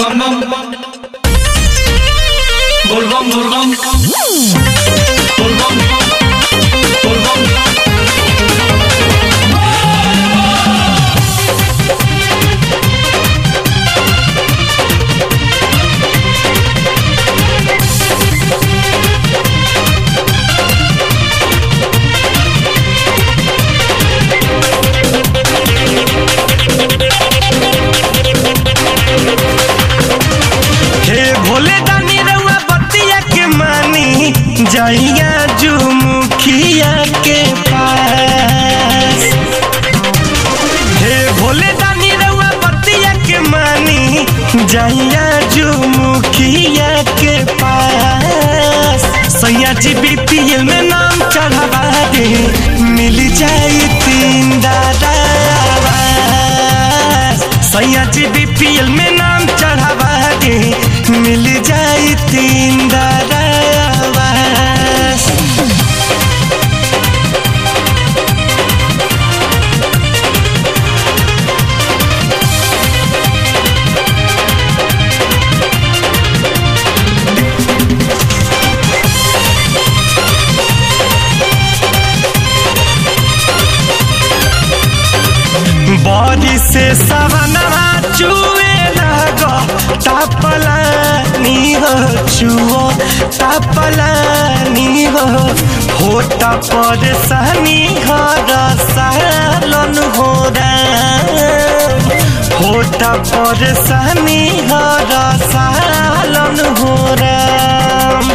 bam bam Bol bam bol bam Bol bam Bol bam हे भोले दानी रउआ बतिया के मानी जइया जू मुखिया के पास हे भोले दानी रउआ बतिया के मानी जइया जू मुखिया के पास सैया जी बीपीएल में नाम चढ़ावा दे मिल जाई तीन दादा सैया जी बीपीएल में नाम चढ़ावा दे मिल जाई तीन दादा बॉडी से सवनवा चुए लगो तापलानी हो चुओ तापलानी हो होता पर सनी हो रसालन हो होता पर सनी हो रसालन हो राम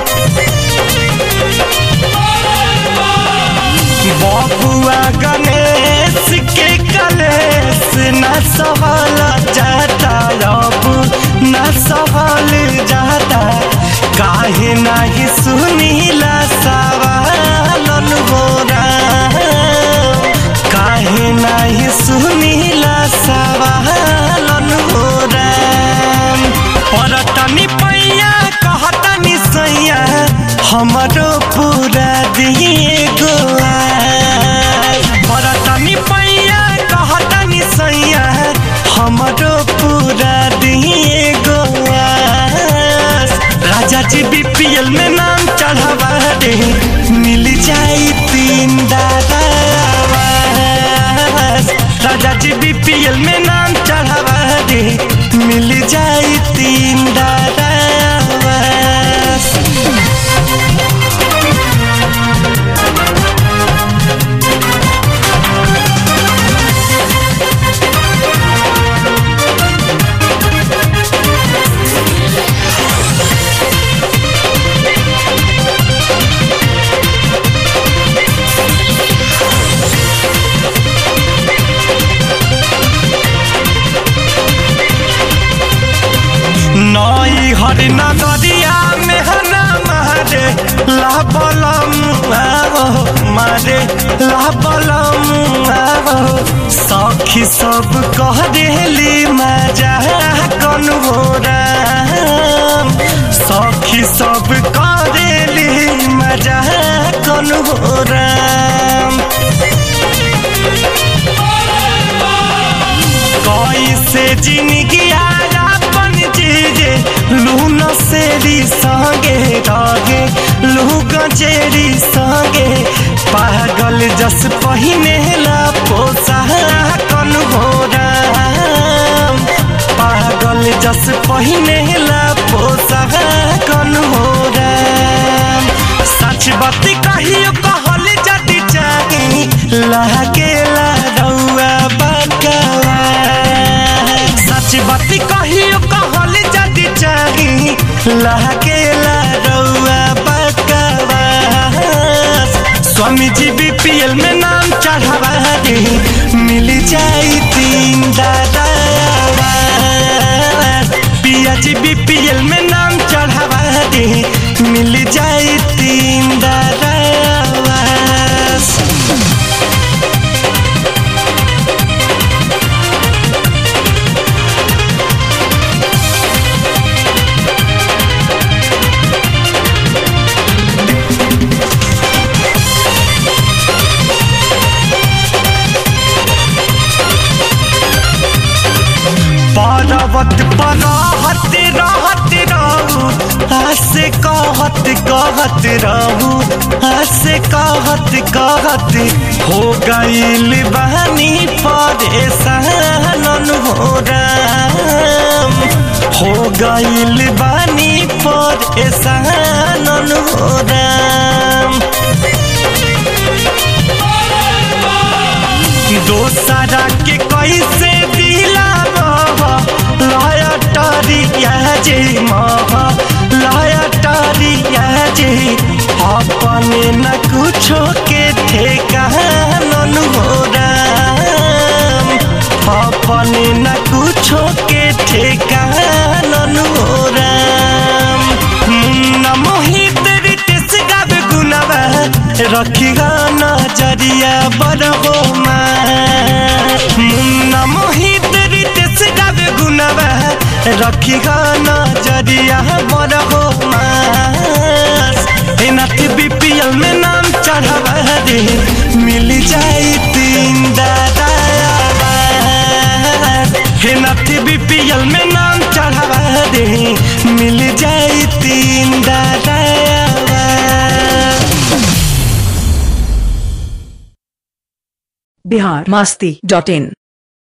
बबुआ गणेश के कलेश न सहल जाता अब न सहल जाता काहे नाही सुनीला सवालन हो राम काहे नाही सुनीला सवालन हो राम परतनी पैया कहतनी सैया हमरो पूरा दिए गोआ परतनी पैया कहतनी सैया हमरो पूरा दिए गोआ राजा जी बीपीएल में नाम चढ़ावा दे मिल जाई तीन दादा राजा जी बीपीएल में नाम चढ़ावा दे मिल जाई तीन दादा नई हर नगरिया में हना मारे लाबलम आवो मारे लाबलम आवो सखी सब कह देली मजा कन हो राम सखी सब कह देली मजा कन हो राम कैसे जिंदगी अपन जीजे लून सेरी संगे रगे लू गजेरी संगे पागल जस पहिने ला पोसा कन हो राम पागल जस पहिने ला पोसा कन हो राम सच बात कहियो कहल जदी चाही लागेला रउआ बकवा सच बात कहियो कहल जदी चाही लागेला रउआ बकवा स्वामी जी बीपीएल में नाम चढ़ावा दे मिल जाई तीन दादा पिया जी बीपीएल में नाम चढ़ावा दे मिल जाई तीन दादा पर्वत पर रहत रहत रहू हसे कहत कहत रहू हसे कहत कहत हो गईल बहनी परेशान हो राम हो गईल बानी परेशान हो राम दोसरा के कैसे दिला लाया टरिया जे मह लाया टरिया जे अपने न कुछो के ठेकान हो राम अपने न कुछो के ठेकान हो राम मुन्ना मोहित रितेश गावे गुनवा रखी नजरिया बड़ो मुन्ना मोहित रितेश गावे गुनवा रखी नजरिया बड़ो नाथ बीपीएल में नाम चढ़ावा रे मिल जाई तीन दादा हे नाथ बीपीएल में नाम चढ़ावा दे मिल जाई तीन दादा बिहार मस्ती डॉट इन